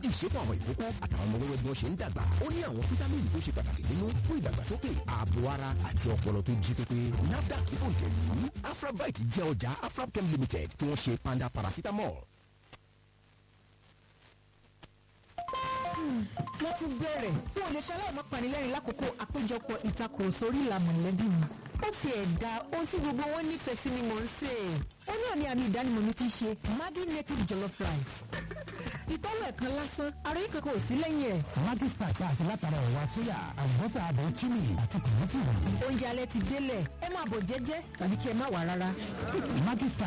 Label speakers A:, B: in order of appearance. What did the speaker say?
A: méjì ṣe fún àwọn ìkókó àtàwọn ọmọ wẹ́wẹ́ bí wọ́n ṣe ń dàgbà ó ní àwọn fítámìnì tó ṣe pàtàkì nínú fún ìdàgbàsókè ààbò ara àti ọpọlọ tó jí pépé nafdac fún ìtẹ̀lú afrabite jẹ́ ọjà afrabchem limited tí wọ́n ṣe panda paracetamol.
B: mo ti bẹ̀rẹ̀ n ò lè ṣaláì má panilẹ́rìn lákòókò àpéjọpọ̀ ìtakùrọ̀sọ orí ìlànà mọ̀lẹ́bí mi. ó ti ẹ̀ da ohun tí gbogbo wọn nífẹ̀ẹ́ sí ni mò ń sè é. ó náà ní àmì ìdánimọ̀ mi ti ṣe Maggi native jollof rice. ìtọ́wò ẹ̀kan lásán ara yìí kankan ò sí lẹ́yìn ẹ̀.
C: Maggi star tá a ṣe látara ẹ̀wà sóyà àlùbọ́sà àbẹ̀ chili àti kùnúfù.
B: oúnjẹ alẹ́ ti délẹ̀ ẹ máa bọ̀ jẹ́jẹ́ tàbí kí ẹ má wà rárá.
C: Maggi star